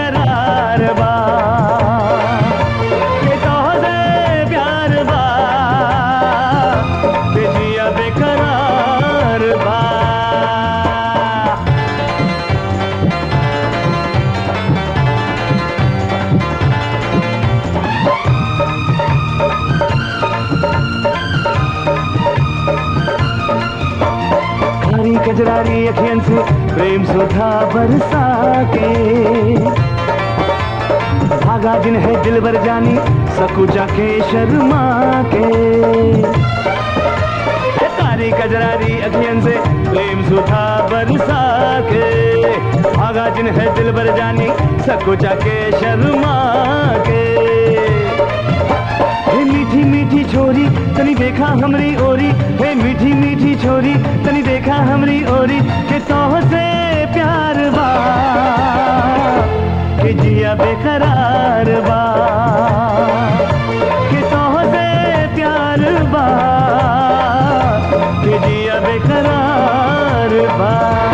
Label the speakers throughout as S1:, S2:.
S1: बेकरार बा के तोहसे प्यार बा के जिया बेकरार बा कारी कजरारी अखियन से प्रेम सुधा बरसा के भागा जिन है दिल भर जानी सकुचा के शर्मा के ये कारी कजरारी अखियन से प्रेम सुधा बरसा के भागा जिन है दिल भर जानी सकुचा के शर्मा के हे मीठी मीठी छोरी तनी देखा हमरी ओरी हे मीठी मीठी छोरी तनी देखा हमरी ओरी के तोह से प्यार बा के जिया बेकरार बा के तोह से प्यार बा के जिया बेकरार बा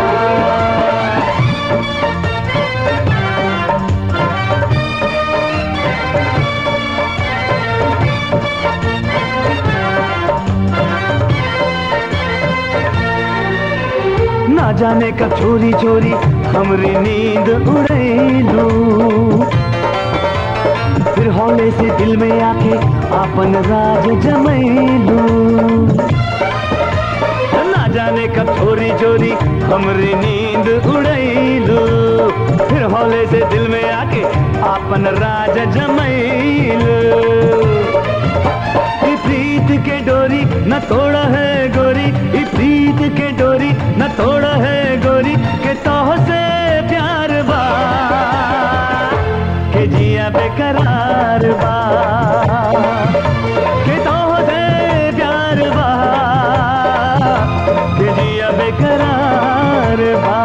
S1: ना जाने कब चोरी चोरी हमरी नींद उड़ैलू फिर हौले से दिल में आके आपन राज जमैलू ना जाने कब चोरी चोरी हमरी नींद उड़ैलू फिर हौले से दिल में आके आपन राज जमैलू ई प्रीत के डोरी न तोड़ा है गोरी ई प्रीत के डोरी न तोड़ा है गोरी के तोह से प्यार बा के जिया बेकरार बा के तोह से प्यार बा के जिया बेकरार बा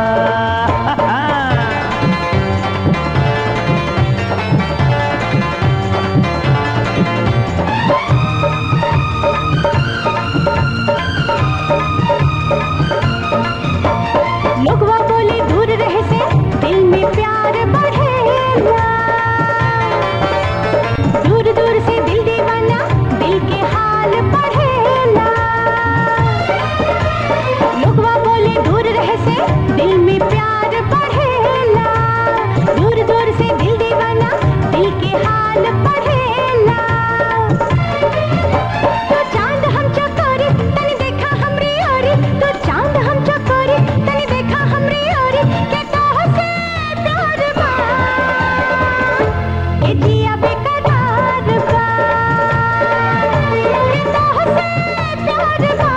S2: लोगवा बोले दूर रहे से दिल में प्यार बढ़ेला दूर दूर से दिल दीवाना दिल के हाल बढ़ेला लोगवा बोले दूर रहे से दिल में प्यार बढ़ेला दूर दूर से दिल दीवाना दिल के हाल बढ़ेला तो चांद हम चकोरी तनी देखा हमरी ओरी तो चांद हम चकोरी तनी देखा हमरी ओरी के तोह से प्यार बा के जिया बेकरार बा के तोह से प्यार बा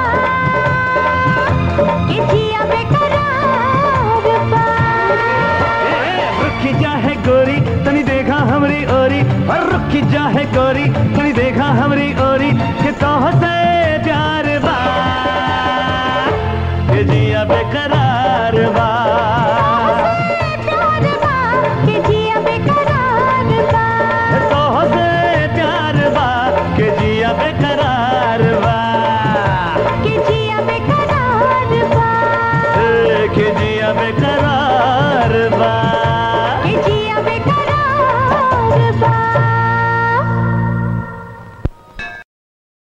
S2: के जिया बेकरार बा
S1: रुखी जा है गोरी तनी देखा हमरी ओरी और रुखी जा है गोरी तनी देखा हमरी ओरी के तोह से प्यार बा के जिया बेकरार बा